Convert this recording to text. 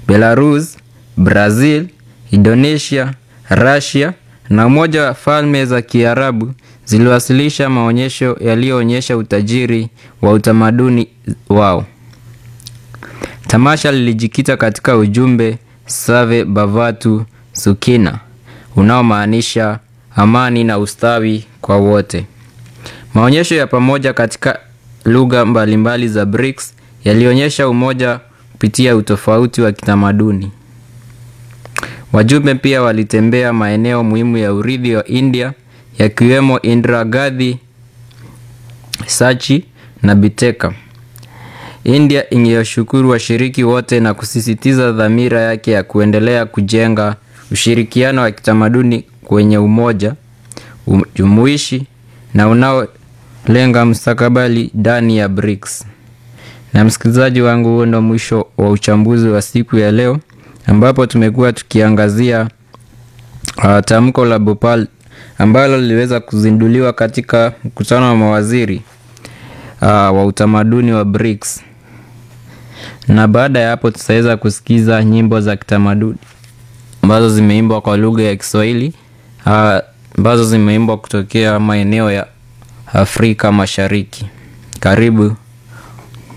Belarus, Brazil, Indonesia, Russia na Umoja wa Falme za Kiarabu ziliwasilisha maonyesho yaliyoonyesha utajiri wa utamaduni wao. Tamasha lilijikita katika ujumbe Save Bavatu Sukina unaomaanisha amani na ustawi kwa wote. Maonyesho ya pamoja katika lugha mbalimbali za BRICS yalionyesha umoja kupitia utofauti wa kitamaduni. Wajumbe pia walitembea maeneo muhimu ya urithi wa India yakiwemo Indira Gandhi, Sachi na Biteka. India ingewashukuru washiriki wote na kusisitiza dhamira yake ya kuendelea kujenga ushirikiano wa kitamaduni kwenye umoja, jumuishi na unaolenga mustakabali ndani ya BRICS. Na msikilizaji wangu, huo ndo mwisho wa uchambuzi wa siku ya leo ambapo tumekuwa tukiangazia uh, tamko la Bhopal ambalo liliweza kuzinduliwa katika mkutano wa mawaziri uh, wa utamaduni wa BRICS. Na baada ya hapo tutaweza kusikiza nyimbo za kitamaduni ambazo zimeimbwa kwa lugha ya Kiswahili ambazo uh, zimeimbwa kutokea maeneo ya Afrika Mashariki. Karibu